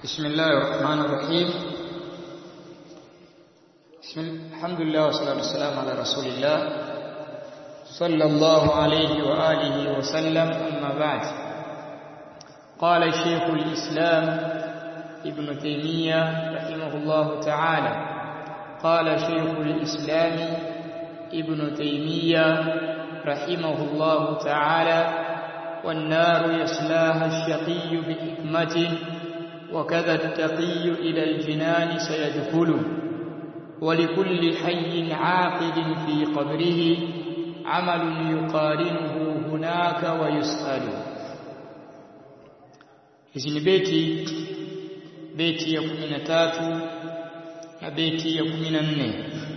بسم الله الرحمن الرحيم بسم الحمد لله والصلاة والسلام على رسول الله صلى الله عليه وآله وسلم أما بعد قال شيخ الإسلام ابن تيمية رحمه الله تعالى قال شيخ الإسلام ابن تيمية رحمه الله تعالى والنار يصلاها الشقي بحكمة وكذا التقي إلى الجنان سيدخل ولكل حي عاقد في قبره عمل يقارنه هناك ويسأل hizi ni beti beti ya kumi na tatu na beti ya kumi na nne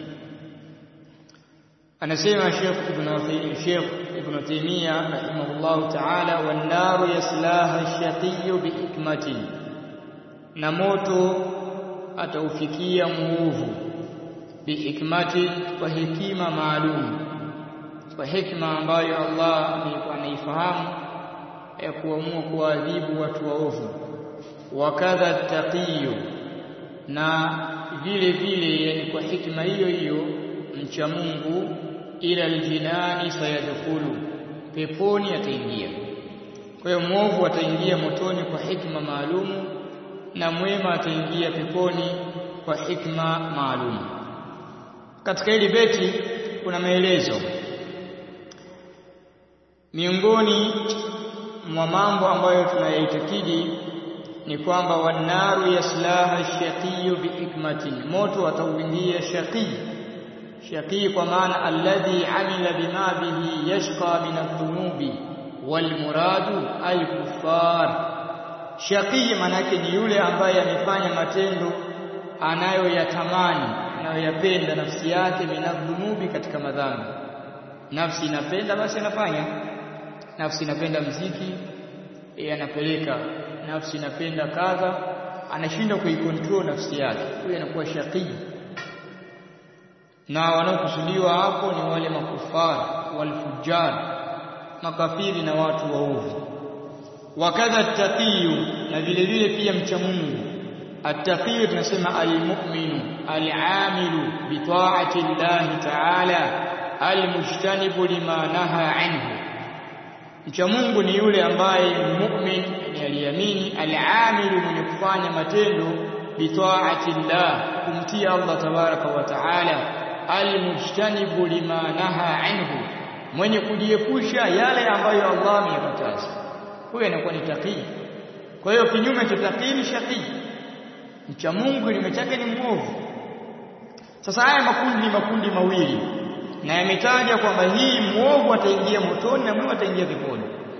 anasema Sheikh Ibn Sheikh Ibn Taymiyyah rahimahullah ta'ala wan naru yaslaha ash-shaqiyyu bi hikmatin na moto ataufikia muovu bi hikmati kwa hekima maalum kwa hikma ambayo Allah anaifahamu ya kuamua kuadhibu watu waovu wakadha taqiyu na vile vile yani kwa hikma hiyo hiyo mcha Mungu ila aljinani sayadkhulu peponi ataingia kwa hiyo mwovu ataingia motoni kwa hikma maalumu na mwema ataingia peponi kwa hikma maalum katika hili beti kuna maelezo miongoni mwa mambo ambayo tunayaitakidi ni kwamba wanaru yaslaha shaqiyu bihikmatin moto atauingia shaqi shaqi kwa maana alladhi amila bima bihi yashqa min adh-dhunubi wal muradu al-kuffar shaqi manake ni yule ambaye amefanya matendo anayoyatamani anayoyapenda nafsi yake minadhunubi katika madhambi nafsi inapenda basi anafanya nafsi inapenda mziki yeye anapeleka nafsi inapenda kadha anashindwa kuikontrol nafsi yake huyo anakuwa shaqi na wanaokusudiwa hapo ni wale makufar walfujar makafiri na watu waovu wakadha taqiyu na vile vile pia mcha Mungu at-taqiyu tunasema al-mu'minu al-amilu bi ta'ati Allah ta'ala al-mujtanibu lima naha anhu mcha Mungu ni yule ambaye mu'min ni aliamini al-amilu mwenye kufanya matendo bi ta'ati Allah kumtia Allah tabaraka wa ta'ala al-mujtanibu lima naha anhu mwenye kujiepusha yale ambayo Allah ameyakataza huyo anakuwa ni taqi kwa hiyo kinyume cha taqi ni shaqi mcha Mungu kinyume chake ni mwovu sasa haya makundi ni makundi mawili na yametaja kwamba hii mwovu ataingia motoni na mwema ataingia peponi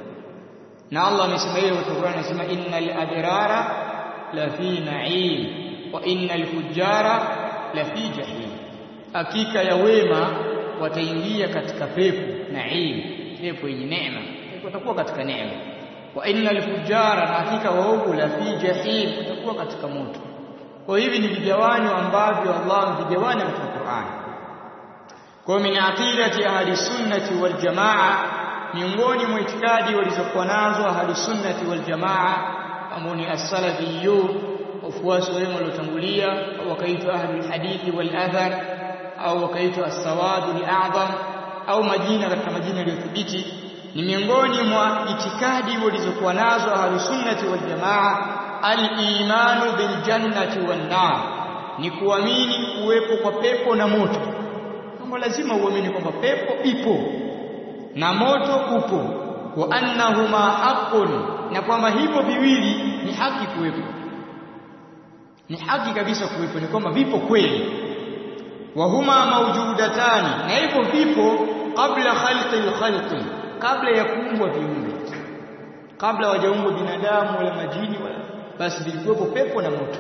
na Allah amesema hilo katika Qur'an anasema innal abrara la fi na'im wa innal fujara la fi jahim hakika ya wema wataingia katika pepo na'im pepo yenye neema watakuwa katika neema wa innal fujara na hakika waovu la fi jahim watakuwa katika moto kwa hivi ni vigawanyo ambavyo Allah amevigawanya katika Qur'an kwa min aqidati ahli sunnati wal jamaa miongoni mwa itikadi walizokuwa nazo ahli sunnati wal jamaa ambao ni as-salafiyun wafuasi wa wema waliotangulia au wakaitwa ahli hadithi wal athar au wakaitwa as-sawad al-a'zam au majina katika majina yaliyothibiti ni miongoni mwa itikadi walizokuwa nazo ahlus sunnati wal jamaa al-imanu bil jannati wan nar ni kuamini kuwepo kwa pepo na moto kama lazima uamini kwamba pepo ipo na moto upo wa annahuma haqqun na kwamba hivyo viwili ni haki kuwepo ni haki kabisa kuwepo ni kwamba vipo kweli wa huma mawjudatani na hivyo vipo kabla khalqi al-khalqi kabla ya kuumbwa viumbe kabla wajaumbwa binadamu wala majini wala basi vilikuwepo pepo na moto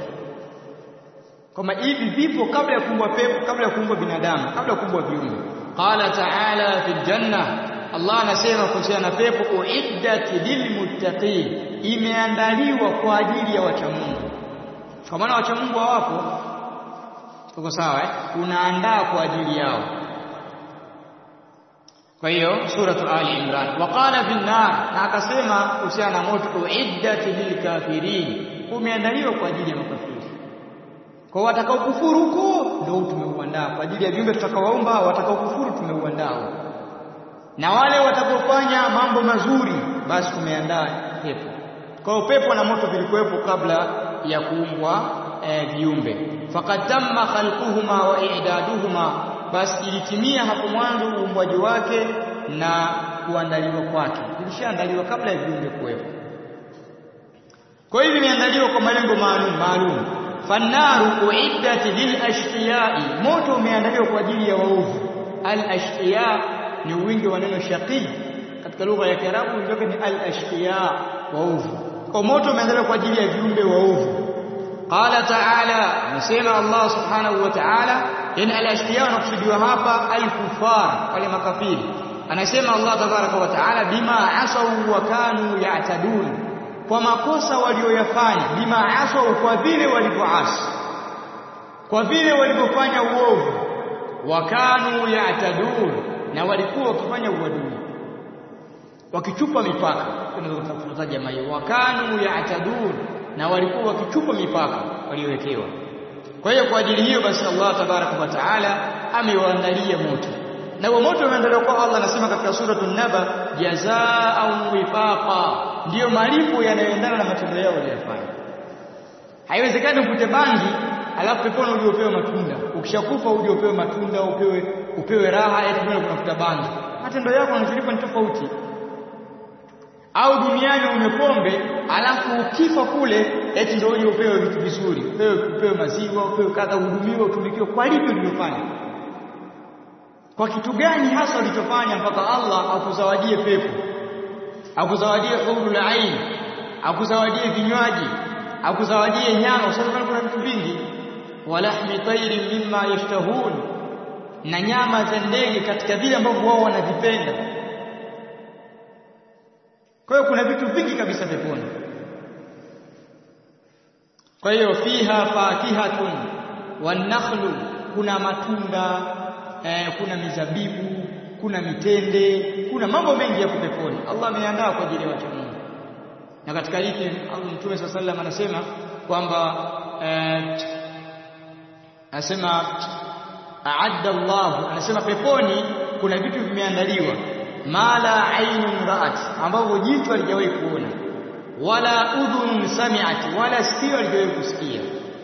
kama hivi vipo kabla ya kuumbwa pepo kabla ya kuumbwa binadamu kabla ya kuumbwa viumbe qala ta'ala fil janna Allah anasema kuhusiana na pepo uiddat lilmuttaqin imeandaliwa kwa ajili ya wacha Mungu kwa maana wacha Mungu hawapo tuko sawa eh unaandaa kwa ajili yao kwa hiyo suratu ali imran waqala fi nar na akasema kuhusiana na moto uiddat lilkafirin umeandaliwa kwa ajili ya makafiri kwa watakao kufuru huko ndio tumeuandaa kwa ajili ya viumbe tutakaowaumba watakao kufuru tumeuandaa na wale watakofanya mambo mazuri basi tumeandaa pepo kwa pepo na moto vilikuwepo kabla ya kuumbwa e, viumbe faqad tamma khalquhuma wa i'daduhuma basi ilitimia hapo mwanzo uumbwaji wake na kuandaliwa kwake ilishaandaliwa kabla ya viumbe kuwepo kwa hiyo imeandaliwa kwa malengo maalum maalum fannaru uiddat lil ashqiyai moto umeandaliwa kwa ajili ya waovu al ashqiya ni wingi wa neno shaqi katika lugha ya Kiarabu ndio ni al ashqiya waovu kwa moto umeandaliwa kwa ajili ya viumbe waovu qala ta'ala nasema Allah subhanahu wa ta'ala in al ashqiya wanakusudiwa hapa al kufar wale makafiri anasema Allah tabaraka wa ta'ala bima asau wa kanu ya'tadun kwa makosa walioyafanya bima asau kwa vile walivyoasi kwa vile walivyofanya uovu wakanu ya'tadun na walikuwa wakifanya uadui wakichupa mipaka tunaweza jamaa hiyo wakanu ya'tadun na walikuwa wakichupa mipaka waliowekewa kwa hiyo kwa ajili hiyo basi Allah tabaraka wa taala amewaandalia moto na huo moto umeandaliwa kwa Allah anasema katika suratul naba jazaa'an wifaqa ndiyo malipo yanayoendana na matendo yao waliyofanya haiwezekani ukute bangi alafu peponi uje upewe matunda ukishakufa uje upewe matunda upewe upewe raha eti kuna kunafuta bangi matendo yako yanacholipa ni tofauti au duniani umepombe alafu ukifa kule eti ndio uje upewe vitu vizuri upewe upewe maziwa upewe kadha uhudumiwe utumikiwe kwa lipi ulilofanya kwa kitu gani hasa ulichofanya mpaka Allah akuzawadie pepo akuzawadie hurul ain akuzawadie vinywaji akuzawadie nyama usababu kuna vitu vingi walahmi tayrin mimma yashtahun na nyama za ndege katika vile ambavyo wao wanavipenda kwa hiyo kuna vitu vingi kabisa peponi kwa hiyo fiha fakihatun wanakhlu kuna matunda eh, kuna mizabibu kuna mitende kuna mambo mengi ya peponi Allah ameandaa kwa ajili ya watu Mungu na katika hiki Mtume swalla sallam anasema kwamba eh, anasema a'adda Allah anasema peponi kuna vitu vimeandaliwa mala ainun ra'at ambavyo jicho halijawahi kuona wala udhunun sami'at wala sikio halijawahi kusikia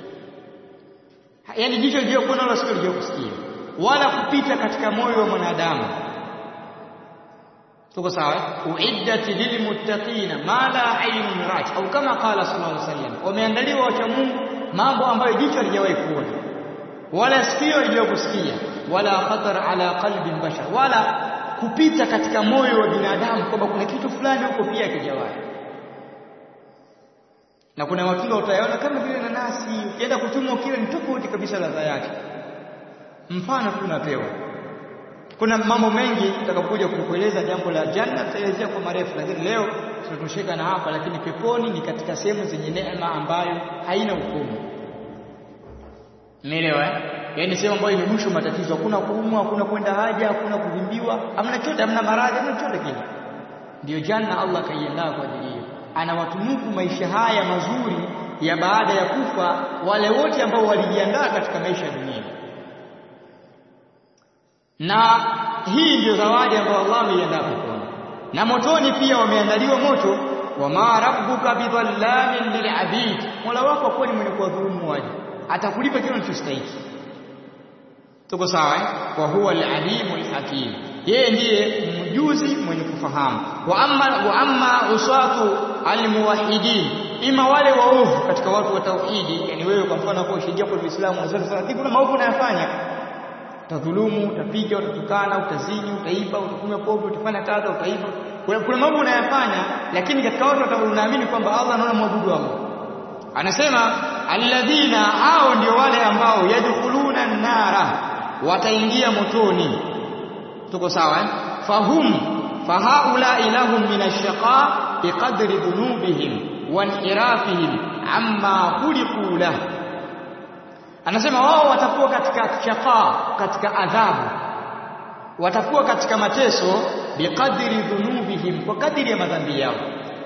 yani jicho halijawahi kuona wala sikio halijawahi kusikia wala kupita katika moyo wa mwanadamu tuko sawa uiddat lilmuttaqina ma la aynun ra'at au kama qala sallallahu alaihi wasallam wameandaliwa wacha Mungu mambo ambayo jicho halijawahi kuona wala sikio halijawahi kusikia wala khatar ala qalbi bashar wala kupita katika moyo wa binadamu kwamba kuna kitu fulani huko pia kijawahi na kuna matunda utayaona kama vile nanasi ukienda kuchumwa kile ni tofauti kabisa ladha yake mfano tu napewa kuna mambo mengi tutakapokuja kukueleza jambo la janna tutaelezea kwa marefu lakini leo tunatosheka na hapa lakini peponi ni katika sehemu zenye neema ambayo haina ukomo umeelewa eh yaani sehemu ambayo imegusha matatizo hakuna kuumwa hakuna kwenda haja hakuna kuvimbiwa hamna chote hamna maradhi hamna chote kile ndio janna Allah kaiandaa kwa ajili hiyo anawatunuku maisha haya mazuri ya baada ya kufa wale wote ambao walijiandaa katika maisha ya dunia na hii ndio zawadi ambayo Allah ameiandaa peponi na motoni pia wameandaliwa moto wama rabbuka bidhallamin lilabid mola wako kweli mwenye kuwadhulumu waje atakulipa kile unachostahili tuko sawa eh wa huwa alalimul hakim yeye ndiye mjuzi mwenye kufahamu wa amma wa amma usatu almuwahidin ima wale waovu katika watu wa tauhidi yani wewe kwa mfano kwa ushidia kwa Uislamu unasema lakini kuna maovu unayofanya utadhulumu utapiga utatukana utazini utaiba utakunywa pombe utafanya kadha utaiba kuna, kuna mambo unayafanya lakini katika watu unaamini kwamba Allah anaona mwabudu Allah anasema alladhina hao ndio wale ambao yadkhuluna nara wataingia motoni tuko sawa eh fahum fahaula ilahum min ash-shaqa biqadri dhunubihim wa inhirafihim amma khuliqu lahu anasema wao watakuwa katika shaqa katika adhabu watakuwa katika mateso biqadri dhunubihim kwa kadiri ya madhambi yao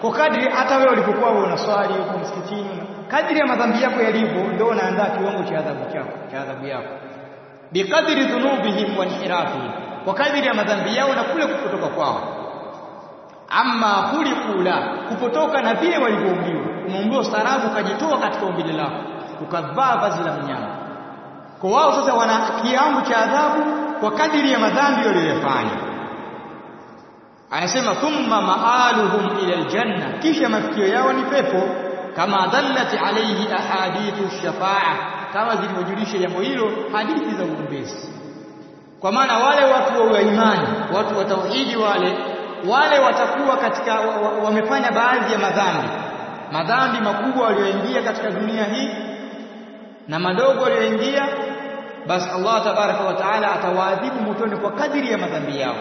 kwa kadri hata wewe ulipokuwa unaswali huko msikitini kadri ya madhambi yako yalivyo ndio unaandaa kiwango cha adhabu chako cha adhabu yako biqadri dhunubihim wa inhirafihim kwa kadri ya madhambi yao na kule kupotoka kwao amma khuliqu la kupotoka na vile walivyoumbiwa umeumbiwa ustaarabu ukajitoa katika umbile lako ukavaa vazi la mnyama kwa wao sasa wana kiwango cha adhabu kwa kadiri ya madhambi waliyofanya anasema thumma maaluhum ila aljanna kisha mafikio yao ni pepo kama dallat alayhi ahadithu shafaa kama zilivyojulisha jambo hilo hadithi za uombezi kwa maana wale watu wa imani watu wa tauhidi wale wale watakuwa katika wamefanya baadhi ya madhambi madhambi makubwa walioingia katika dunia hii na madogo walioingia basi Allah tabaraka wa taala atawaadhibu motoni kwa kadiri ya madhambi yao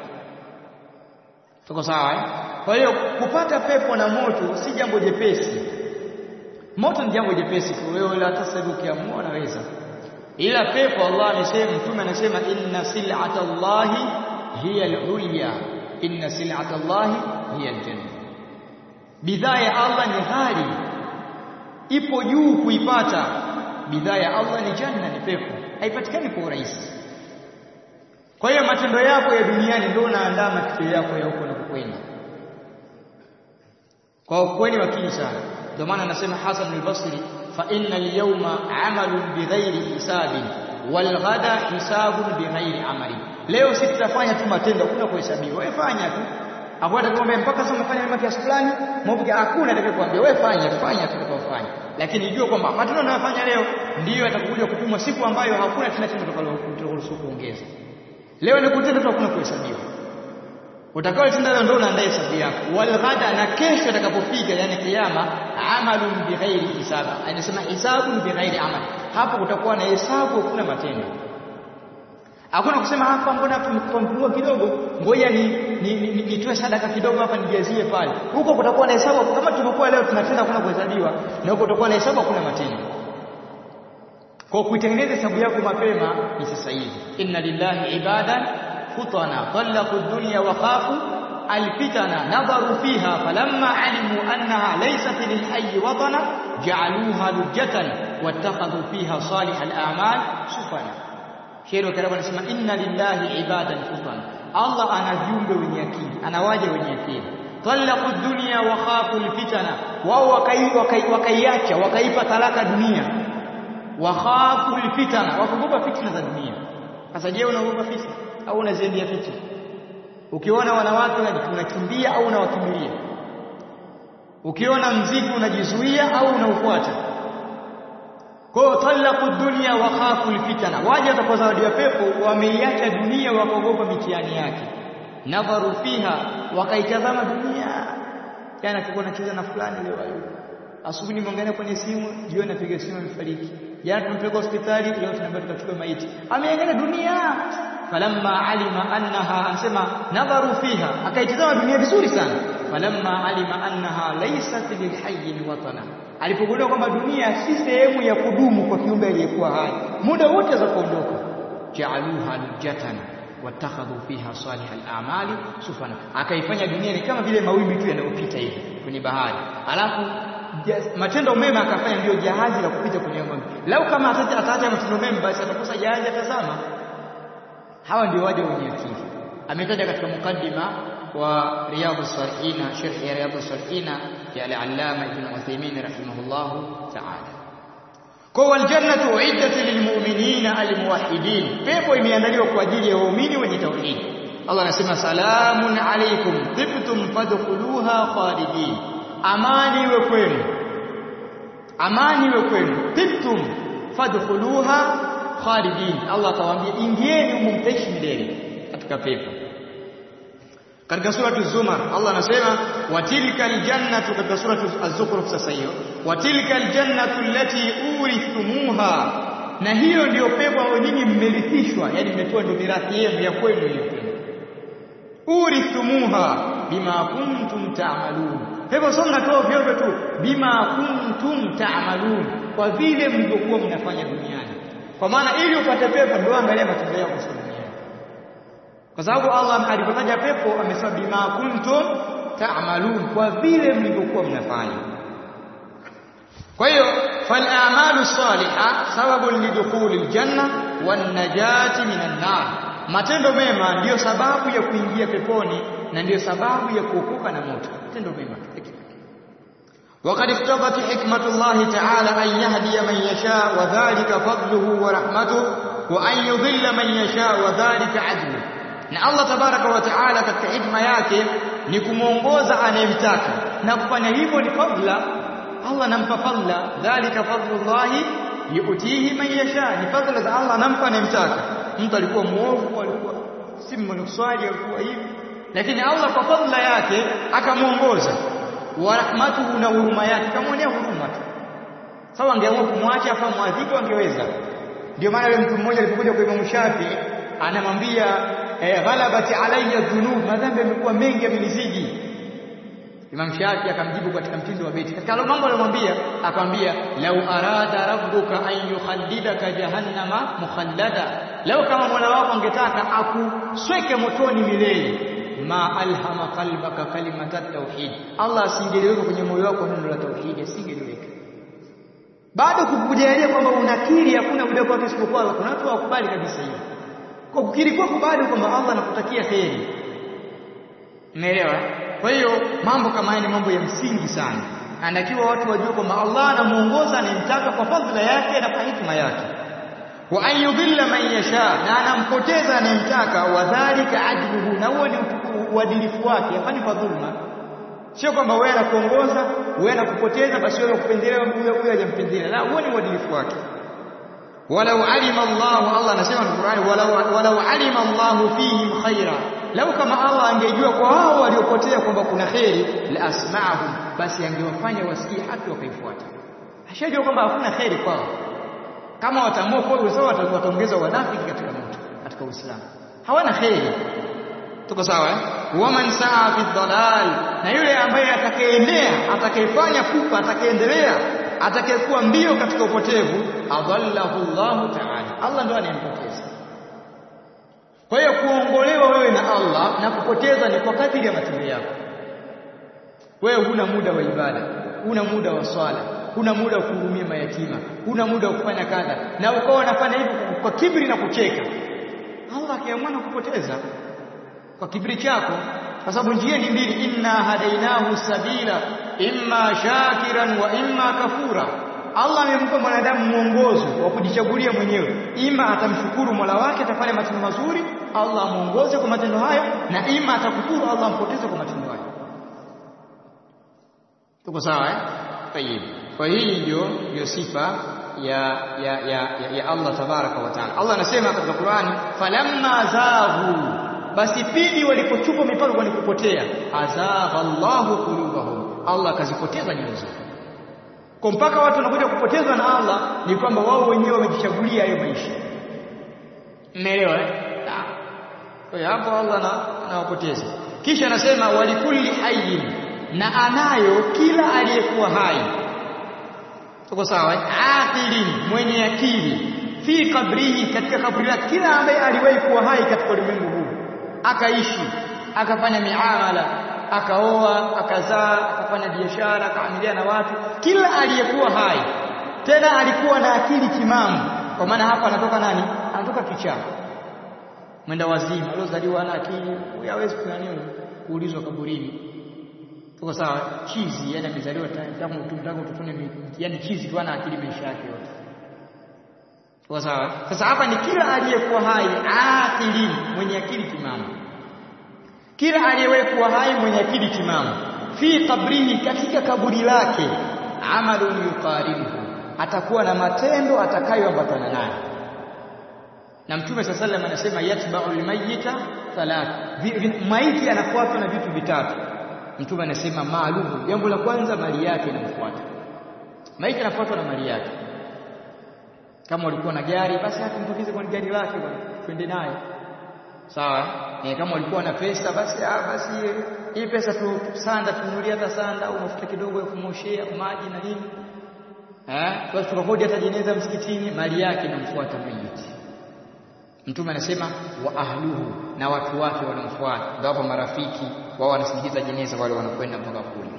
tuko sawa eh? kwa hiyo kupata pepo na moto si jambo jepesi moto ni jambo jepesi kwa wewe hata sasa ukiamua unaweza ila pepo Allah amesema mtume anasema inna sil'ata Allahi hiya al-ulya inna sil'ata Allahi hiya al-janna bidhaa ya Allah ni ghali ipo juu kuipata bidhaa ya Allah ni janna ni pepo haipatikani kwa urahisi kwa hiyo matendo yako ya duniani ndio unaandaa mafikio yako ya huko na kukwenda kwa ukweli wakili sana ndio maana anasema Hasan al-Basri fa inna al-yawma 'amalun bighairi hisabin wal ghada hisabun bighairi amali leo sisi tutafanya tu matendo hakuna kuhesabiwa wewe fanya tu hapo atakwambia mpaka sasa umefanya mema kiasi fulani mmoja hakuna atakayekwambia wewe fanya fanya tutakayofanya lakini jua kwamba matendo unayofanya leo ndiyo yatakuja kupimwa siku ambayo hakuna tena tendo utakaloruhusiwa kuongeza leo ni kutenda tu hakuna kuhesabiwa utakaotenda leo ndio unaandaa hesabu yako wal ghada na kesho atakapofika yani kiyama amalun bighairi hisaba anasema hisabun bighairi amal hapo kutakuwa na hesabu hakuna matendo hakuna kusema hapa mbona tumepungua kidogo ngoja ni nitoe ni, ni, sadaka kidogo hapa nijazie pale huko kutakuwa na hesabu kama tulivyokuwa leo tunatenda hakuna kuhesabiwa na huko kutakuwa na hesabu hakuna matendo kwa kuitengeneza hesabu yako mapema ni sasa hivi inna lillahi ibadan futana talaqu dunya wa khafu alfitana nadharu fiha falamma alimu annaha laysat lilhayy watana ja'aluha lujjatan wattakhadhu fiha salih al-a'mal sufana Sheikh wa Karabu anasema inna lillahi ibadan futana Allah ana viumbe wenye akili anawaja wenye akili talaqu dunya wa khafu alfitana wao wakaiacha wakaipa talaka dunia wakhafu alfitana wakuogopa fitna za dunia sasa je unaogopa fitna au unaziendea fitna ukiona wanawake unakimbia au unawakimbilia ukiona mziki unajizuia au unaufuata kwa talaqu dunya wa khafu alfitana waje watapozawadiwa pepo wameiacha dunia wakaogopa mitihani yake nadharu fiha wakaitazama dunia jana tulikuwa tunacheza na fulani leo hayupo asubuhi nimeangalia kwenye simu jioni napiga simu amefariki jana tumpeleka hospitali leo tunaambia tukachukua maiti ameangalia dunia falamma alima annaha anasema nadharu fiha akaitazama dunia vizuri sana falamma alima annaha laysat lilhayy watana alipogundua kwamba dunia si sehemu ya kudumu kwa kiumbe aliyekuwa hai muda wote za kuondoka ja'aluha lujatan watakhadhu fiha salih al-a'mali sufana akaifanya dunia ni kama vile mawimbi tu yanayopita hivi kwenye bahari alafu matendo mema akafanya ndio jahazi la kupita kwenye mawimbi lau kama ataacha matendo mema basi atakosa jahazi atazama hawa ndio waja wenye akili ametaja katika mukaddima wa riyadhus salihin sharh ya riyadhus salihin ya al-allama ibn Uthaymeen rahimahullahu ta'ala kwa waljannatu uiddat lilmu'minina almuwahhidin pepo imeandaliwa kwa ajili ya waumini wenye tauhid Allah anasema salamun alaykum tibtum fadkhuluha khalidin amani iwe kwenu amani iwe kwenu tibtum fadkhuluha khalidin Allah atawaambia ingieni humo mtaishi milele katika pepo katika suratu Zumar Allah anasema watilka aljannatu katika suratu Az-Zukhruf sasa hiyo watilka aljannatu allati urithumuha na hiyo ndiyo pepo ambayo nyinyi mmerithishwa yani mmetoa ndio mirathi yenu ya kwenu hiyo urithumuha bima kuntum ta'malun pepo sio mnatoa vyote tu bima kuntum ta'malun kwa vile mlivyokuwa mnafanya duniani kwa maana ili upate pepo ndio angalia matendo yako duniani kwa sababu Allah alipotaja pepo amesema bima kuntum ta'malun kwa vile mlivyokuwa mnafanya kwa hiyo fal a'malu salihah sababun lidukhuli aljanna wan najati minan nar matendo mema ndiyo sababu ya kuingia peponi na ndiyo sababu ya kuokoka na moto matendo mema وقد اقتضت حكمة الله تعالى أن يهدي من يشاء وذلك فضله ورحمته وأن يضل من يشاء وذلك عدله na Allah tabaraka wa taala katika hikma yake ni kumuongoza anayemtaka na kufanya hivyo ni fadla Allah anampa fadla dhalika fadlullahi yuutihi man yasha ni fadla za Allah anampa anayemtaka mtu alikuwa muovu alikuwa si mwenye kuswali alikuwa hivi lakini Allah kwa fadla yake akamuongoza wa rahmatuhu na huruma yake kamwonea huruma tu sawa angeamua kumwacha afa mwadhibu angeweza ndio maana yule mtu mmoja alipokuja kwa Imam Shafi anamwambia eh, ghalabati alayya dhunub madhambi yamekuwa mengi yamenizidi Imam Shafi akamjibu katika mtindo wa beti katika mambo aliyomwambia akamwambia lau arada rabbuka an yukhallidaka jahannama mukhallada lau kama Mola wako angetaka akusweke motoni milele ma alhama qalbaka kalimata tauhid Allah asingeliweka kwenye moyo wako neno la tauhid asingeliweka bado kukujalia kwamba unakiri hakuna muda kwake isipokuwa kuna watu wakubali kabisa hiyo kwa kukiri kwako bado kwamba Allah anakutakia kheri umeelewa kwa hiyo mambo kama haya ni mambo ya msingi sana anatakiwa watu wajue kwamba Allah anamuongoza anayemtaka kwa fadhila yake na kwa hikma yake wa an yudhilla man yasha na anampoteza anayemtaka wadhalika adluhu na huo ni uadilifu wake hapana kwa dhulma sio kwamba wewe anakuongoza wewe anakupoteza basi wewe kupendelea huyo huyo hajampendelea la huo ni uadilifu wake walau alima Allah Allah anasema katika Qur'ani walau walau alima Allah fihim khaira lau kama Allah angejua kwa wao waliopotea kwamba kuna khairi la asma'ahum basi angewafanya wasikie haki wakaifuata ashajua kwamba hakuna khairi kwao kama wataamua kwa sawa wataongeza wanafiki katika moto katika Uislamu hawana khairi tuko sawa eh waman saa fi dhalal na yule ambaye atakayeenea atakayefanya kufa atakayeendelea atakayekuwa mbio katika upotevu adallahu Allahu ta'ala Allah ndo anayempoteza kwa hiyo kuongolewa wewe na Allah na kupoteza ni kwa kadiri ya matendo yako wewe huna muda wa ibada huna muda wa swala huna muda wa kuhudumia mayatima huna muda wa kufanya kadha na ukawa unafanya hivyo kwa kibri na kucheka Allah akiamua kupoteza kwa kibri chako kwa sababu njia ni mbili inna hadainahu sabila imma shakiran wa imma kafura Allah amempa mwanadamu mwongozo wa kujichagulia mwenyewe ima atamshukuru Mola wake atafanya matendo mazuri Allah amuongoze kwa matendo hayo na ima atakufuru Allah ampoteze kwa matendo hayo tuko sawa eh tayib kwa hii ndio ndio sifa ya ya ya, ya, ya Allah tabaraka wa taala Allah anasema katika Qur'ani falamma zaghu basi pindi walipochupa mipaka kwa kupotea azagha Allahu qulubahum Allah akazipoteza nyoyo zao kwa mpaka watu wanakuja kupotezwa na Allah ni kwamba wao wenyewe wamejichagulia hayo maisha mmeelewa eh kwa hiyo hapo Allah anawapoteza kisha anasema walikulli hayyin na anayo kila aliyekuwa hai tuko sawa aqilin mwenye akili fi kabrihi katika kaburi lake kila ambaye aliwahi kuwa hai katika ulimwengu huu akaishi akafanya miamala akaoa akazaa akafanya biashara akaamiliana na watu kila aliyekuwa hai tena alikuwa na akili timamu kwa maana hapa anatoka nani anatoka kichaa mwenda wazimu aliozaliwa na akili hawezi kunaniwa kuulizwa kaburini tuko sawa chizi yani amezaliwa tangu tangu utotoni yani chizi tu ana akili maisha yake yote tuko sawa sasa hapa ni kila aliyekuwa hai akili mwenye akili timamu kila aliyekuwa hai mwenye akili timamu fi qabrihi katika kaburi lake amalun yuqaribuhu atakuwa na matendo atakayoambatana naye na mtume sasa sallam anasema yatba'u almayyita thalath maiti anafuatwa na vitu vitatu mtume anasema maalumu jambo la kwanza mali yake inamfuata maiti anafuatwa na mali yake kama ulikuwa na gari basi atumtukize kwa gari lake bwana twende naye sawa eh kama ulikuwa na pesa basi ah basi hii pesa tu sanda tununulie hata sanda au mafuta kidogo ya kumoshea maji na nini eh basi tukakodi hata jeneza msikitini mali yake inamfuata maiti mtume anasema wa ahluhu na watu wake wanamfuata ndio marafiki wao wanasindikiza jeneza wale wanakwenda mpaka kule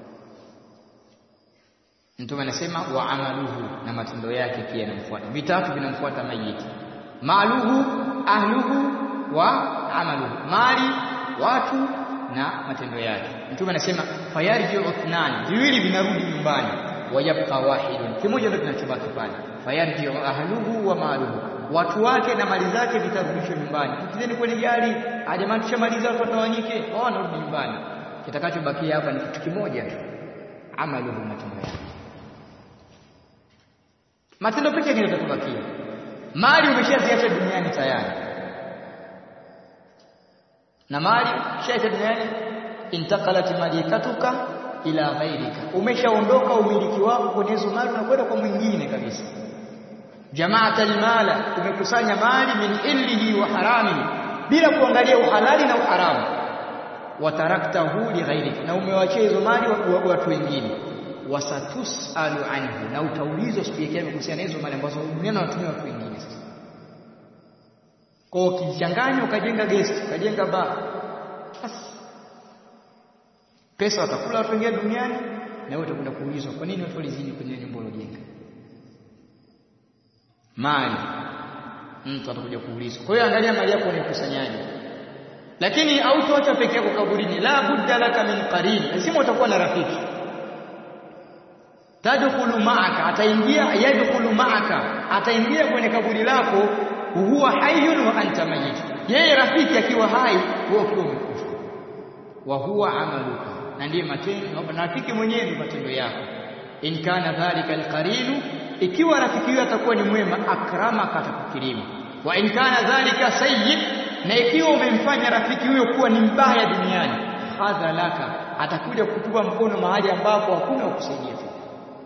Mtume anasema wa amaluhu na matendo yake pia yanamfuata vitatu vinamfuata mayiti maluhu ahluhu wa amaluhu mali watu na matendo yake Mtume anasema fayarji'u ithnani viwili vinarudi nyumbani wayabqa wahidun kimoja ndio kinachobaki pale fayarji'u ahluhu wa maluhu watu wake na mali zake vitarudishwa nyumbani tukizeni kwenye gari jamani tushamaliza watu watawanyike wao wanarudi nyumbani kitakachobakia hapa ni kitu kimoja tu amaluhu matendo yake matendo pekee yake ndio yatakubakia mali umeshaziacha duniani tayari na mali shaita duniani intakalat malikatuka ila ghairika umeshaondoka umiliki wako kwenye hizo mali na kwenda kwa mwingine kabisa jamaata almala umekusanya mali min illihi wa haramihi bila kuangalia uhalali na uharamu wataraktahu li ghairika na umewachia hizo mali watu wengine wasatusalu anhu na utaulizwa siku ya kiyama kuhusiana na hizo mali ambazo duniani wanatumia watu wengine sasa kwa ukichanganya ukajenga guest ukajenga bar basi pesa watakula watu wengine duniani na wewe utakwenda kuulizwa kwa nini watu walizidi kwenye nyumba uliyojenga mali mtu atakuja kuulizwa kwa hiyo angalia mali yako unaikusanyaje lakini hautoacha peke yako kaburini la budda laka min qarin lazima utakuwa na rafiki tadkhulu ma'aka ataingia yadkhulu ma'aka ataingia kwenye kaburi lako huwa hayyun wa anta mayyit yeye rafiki akiwa hai wewe ukiwa umekufa wa huwa amaluka na ndiye matendo na rafiki mwenyewe ni matendo yako in kana dhalika alqarinu ikiwa rafiki huyo atakuwa ni mwema akramaka atakukirimu wa in kana dhalika sayyi na ikiwa umemfanya rafiki huyo kuwa ni mbaya duniani hadha laka atakuja kutupa mkono mahali ambapo hakuna ukusaidia tena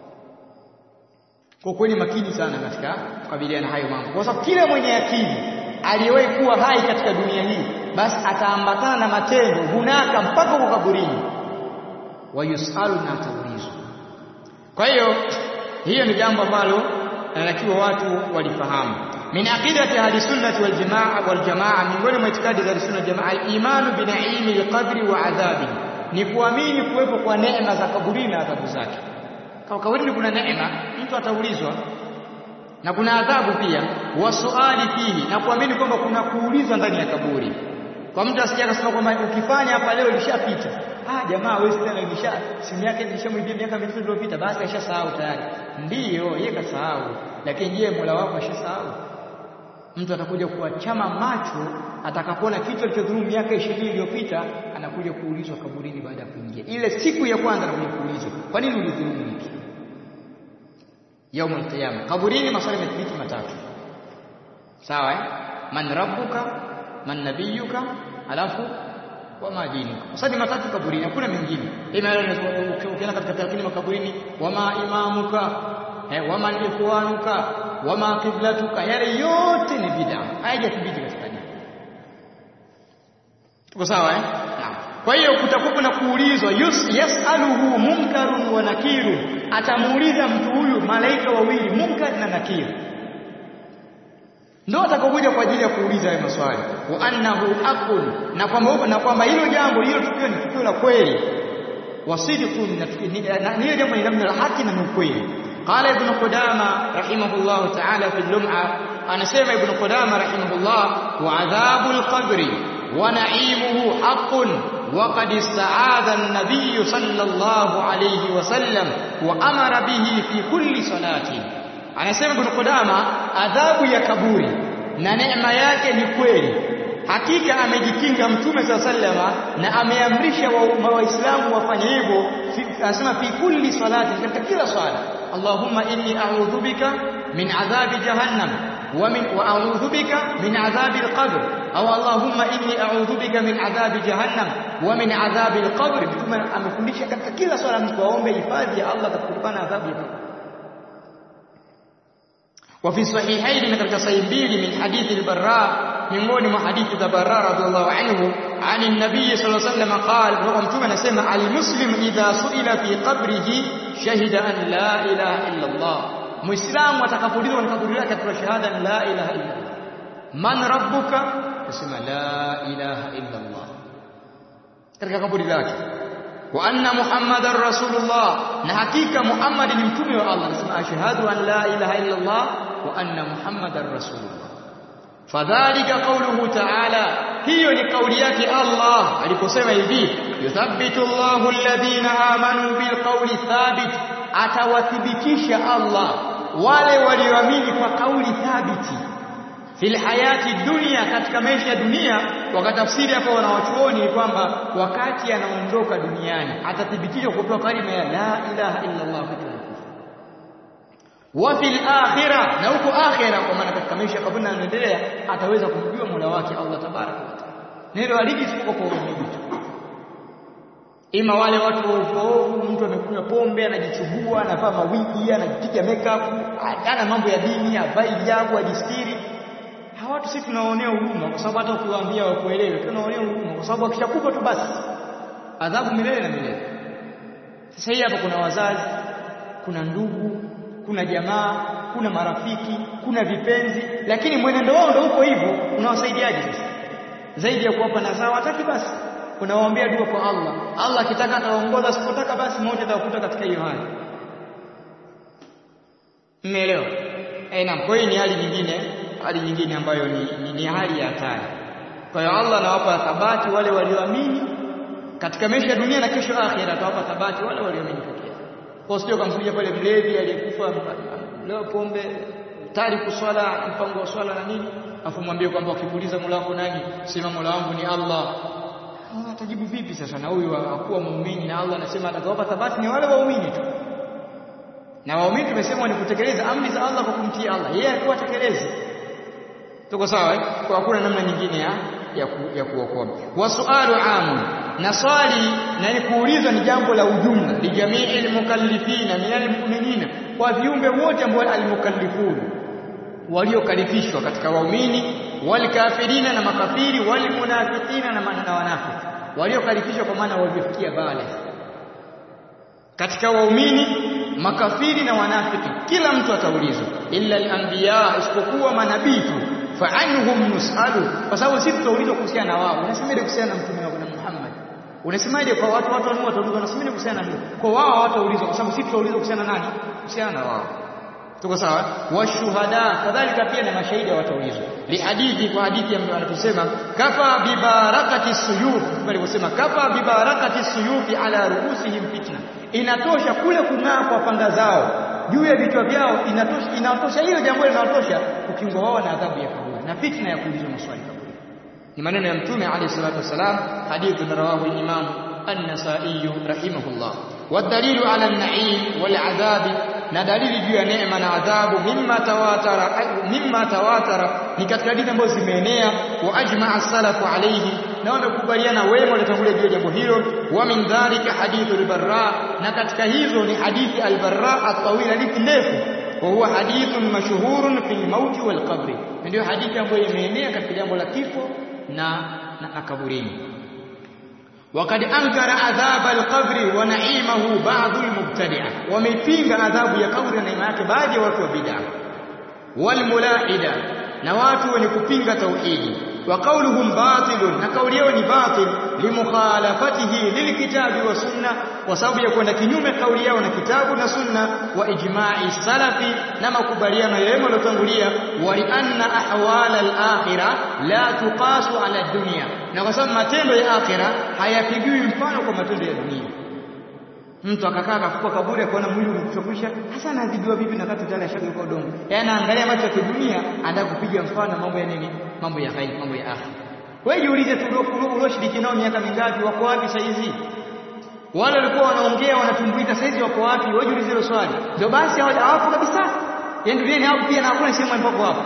kwa kweli makini sana katika kukabiliana hayo mambo kwa sababu kila mwenye akili aliyewahi kuwa hai katika dunia hii basi ataambatana na matendo hunaka mpaka huko kaburini wayusalu na ataulizwa kwa hiyo hiyo ni jambo ambalo inatakiwa watu walifahamu min aqidati ahli sunnati wal jamaa wal jamaa miongoni mwa itikadi za sunna jamaa al-imanu bi na'imi al-qabri wa adhabi ni kuamini kuwepo kwa neema za kaburi na adhabu zake kwa kaburini kuna neema mtu ataulizwa na kuna adhabu pia wasuali fihi na kuamini kwamba kuna kuulizwa ndani ya kaburi kwa mtu asije akasema kwamba ukifanya hapa leo lishapita ah jamaa wewe tena ilisha simu yake ilishamwibia miaka mitatu iliyopita basi ashasahau tayari ndiyo yeye kasahau lakini je Mola wako ashasahau mtu atakuja kuachama macho atakapoona kitu alichodhulumu miaka 20 iliyopita anakuja kuulizwa kaburini baada ya kuingia ile siku ya kwanza anakuja kuulizwa kwa nini ulidhulumu hiki yaumul qiyama kaburini maswali yamethibiti matatu sawa eh man rabbuka man nabiyuka alafu wama dinuka maswali matatu kaburini hakuna mengine ukienda katika tarikini makaburini wama imamuka eh wama ikhwanuka wama qiblatuka yale yote ni bid'a haijathibiti katika dini tuko sawa eh naam kwa hiyo kutakuwa na kuulizwa yasaluhu munkarun wa nakiru atamuuliza mtu huyu malaika wawili munkar na nakir ndio atakokuja kwa ajili ya kuuliza hayo maswali wa annahu haqqun na kwamba na kwamba hilo jambo hilo tukio ni tukio la kweli wasidqun na hilo jambo ni jambo la haki na ni ukweli qala ibn qudama rahimahullah ta'ala fi lum'a anasema ibn qudama rahimahullah wa adhabul qabri wa na'imuhu haqqun وقد استعاذ النبي صلى الله عليه وسلم وأمر به في كل صلاة anasema Ibn Qudama adhabu ya kaburi na neema yake ni kweli hakika amejikinga mtume saa sallama na ameamrisha waislamu wa wafanye hivyo anasema fi kulli salati katika kila swala Allahumma inni a'udhu bika min adhabi jahannam wa min wa a'udhu bika min adhabi al-qabr au Allahumma inni a'udhu bika min adhabi jahannam wa min adhabi al-qabr mtume amefundisha katika kila swala mtu aombe hifadhi ya Allah kutokana na adhabu ya kaburi وفي الصحيحين katika sahih mbili min hadithi al-Barra miongoni mwa hadithi za Barra radhiallahu anhu عن النبي صلى الله عليه وسلم قال kwa mtume anasema al-muslim idha su'ila fi qabrihi shahida an la ilaha illa Allah muislamu atakapoulizwa katika kaburi lake atatoa shahada la ilaha illa Allah man rabbuka asema la ilaha illa Allah katika kaburi lake wa anna muhammadar rasulullah na hakika muhammad ni mtume wa Allah anasema ashhadu an la ilaha illa Allah wa anna muhammadar rasulullah fadhalika qawluhu ta'ala hiyo ni kauli yake Allah aliposema hivi yuthabbitu Allahu alladhina amanu bilqawli thabit atawathibitisha Allah wale walioamini kwa kauli thabiti fil hayati dunia katika maisha ya dunia wakatafsiri hapo wanawachuoni kwamba wakati anaondoka duniani atathibitishwa kutoa kalima ya la ilaha illa Allah wa fil akhirah na huko akhirah kwa maana katika maisha kabla yanaendelea ataweza kumjua Mola wake Allah tabaraka wa taala neno aliji siko kwa uumini tu ima wale watu waovu mtu amekunywa pombe anajichubua anavaa mawigi anajipiga makeup ana mambo ya dini havai hijabu ajistiri hawa watu sisi tunaonea huruma kwa sababu hata ukiwaambia wakuelewe tunaonea huruma kwa sababu akishakufa tu basi adhabu milele na milele sasa hii hapa kuna wazazi kuna ndugu kuna jamaa kuna marafiki kuna vipenzi lakini mwenendo wao ndio uko hivyo unawasaidiaje sasa zaidi ya kuwapa nasaha wataki basi unawaombea dua kwa Allah Allah akitaka ataongoza asipotaka basi moja atakuta katika hiyo hali mmeelewa eh naam kwa hiyo ni hali nyingine hali nyingine ambayo ni, ni, ni hali ya hatari kwa hiyo Allah anawapa thabati wale walioamini katika maisha ya dunia na kesho akhira atawapa thabati wale walioamini pekee kwa sio kamkuja pale mlevi aliyekufa leo pombe tariku swala mpango wa swala na nini afu mwambie kwamba ukimuuliza Mola wako nani sema Mola wangu ni Allah atajibu vipi sasa na huyu hakuwa muumini na Allah anasema atakawapa thabati ni wale waumini tu na waumini tumesema ni kutekeleza amri za Allah kwa kumtii Allah yeye alikuwa atekeleze tuko sawa eh? kwa hakuna namna nyingine ya ya, ku, ya kuokoa wasualu amu na swali na ni kuulizwa ni jambo la ujumla lijamii almukallifina min almu'minina kwa viumbe wote ambao almukallifun waliokalifishwa katika waumini walikafirina na makafiri walimunafiqina na na wanafiki waliokalifishwa kwa maana waliofikia bale katika waumini makafiri na wanafiki kila mtu ataulizwa illa al-anbiya isipokuwa manabii tu fa'anhum nusalu kwa sababu sisi tutaulizwa kuhusiana na wao unasemaje kuhusiana na mtume wako na Muhammad unasemaje kwa watu watu wanao wataulizwa unasemaje kuhusiana na kwa wao hawataulizwa kwa sababu sisi tutaulizwa kuhusiana nani kuhusiana na wao tuko sawa washuhada kadhalika pia na mashahidi wataulizwa li hadithi kwa hadithi ambayo anatusema kafa bi barakati suyuf waliposema kafa bi barakati suyufi ala ruusihim fitna inatosha kule kung'aa kwa panga zao juu ya vichwa vyao inatosha inatosha hiyo jambo linatosha kukingwa wao na adhabu ya kaburi na fitna ya kuulizwa maswali kaburi ni maneno ya mtume alayhi salatu wasalam hadithi rawahu al-imam an-nasa'i rahimahullah والدليل على النعيم والعذاب na dalili juu ya neema na adhabu mimma tawatara mimma tawatara ni katika hadithi ambazo zimeenea wa ajma'a salafu alayhi na wamekubaliana wema waliotangulia juu ya jambo hilo wa min dhalika hadithu al-barra na katika hizo ni hadithi al-barra at-tawila hadithi ndefu wa huwa hadithun mashhurun fil mauti wal qabri ndio hadithi ambayo imeenea katika jambo la kifo na na kaburini وقد أنكر عذاب القبر ونعيمه بعض المبتدعة وميبينغ عذاب ya kaburi na neema yake baadhi ya watu wa bid'a walmulaida na watu wenye kupinga tauhidi wa qauluhum batilun na kauli yao ni batil limukhalafatihi lilkitabi wa sunna kwa sababu ya kwenda kinyume kauli yao na kitabu na sunna wa ijma'i salafi na makubaliano ya wema waliotangulia wa li anna ahwala al-akhirah la tuqasu ala dunya na kwa sababu matendo ya akhira hayapigiwi mfano kwa matendo ya dunia mtu akakaa akafuka kaburi akaona mwili umekushakwisha hasa anaadhibiwa vipi na kati tayari ashageuka udongo yaani anaangalia macho ya kidunia anataka kupiga mfano mambo ya nini mambo ya ghaib mambo ya akhira wewe jiulize tu ulioshiriki nao miaka mingapi wako wapi sasa hizi wale walikuwa wanaongea wanatumbuika sasa hizi wako wapi wewe jiulize hilo swali ndio basi hawapo kabisa yaani duniani hapo pia na hakuna sehemu ambapo hapo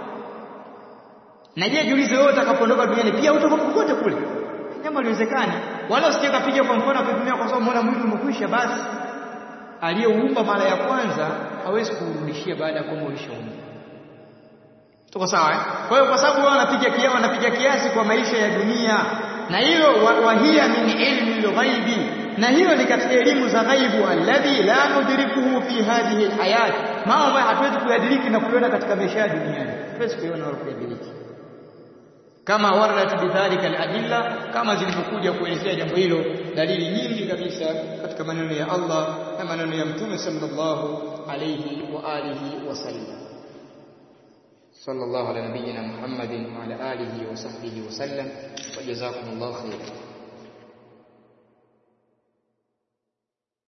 na je jiulize wewe utakapoondoka duniani pia utakuwa popote kule jambo liwezekani wala usije kapiga kwa mfano kutumia kwa sababu umeona mwili umekwisha basi aliyeumba mara ya kwanza hawezi kurudishia baada ya kwamba ulishaumba tuko sawa eh? kwa hiyo kwa sababu wao wanapiga kiasi wanapiga kiasi kwa maisha ya dunia na hilo wahia min ilmi lghaibi na hiyo ni katika elimu za ghaibu alladhi la nudrikuhu fi hadhihi alhayat mambo ambayo hatuwezi kuyadiriki na kuiona katika maisha ya duniani hatuwezi kuiona wala kuyadiriki kama waradat bidhalika aladilla kama zilivyokuja kuelezea jambo hilo dalili nyingi kabisa katika maneno ya Allah na maneno ya mtume sallallahu alayhi wa alihi wasallam sallallahu ala nabiyyina muhammadin wa ala alihi wa sahbihi wasallam wa jazakumullahu khairan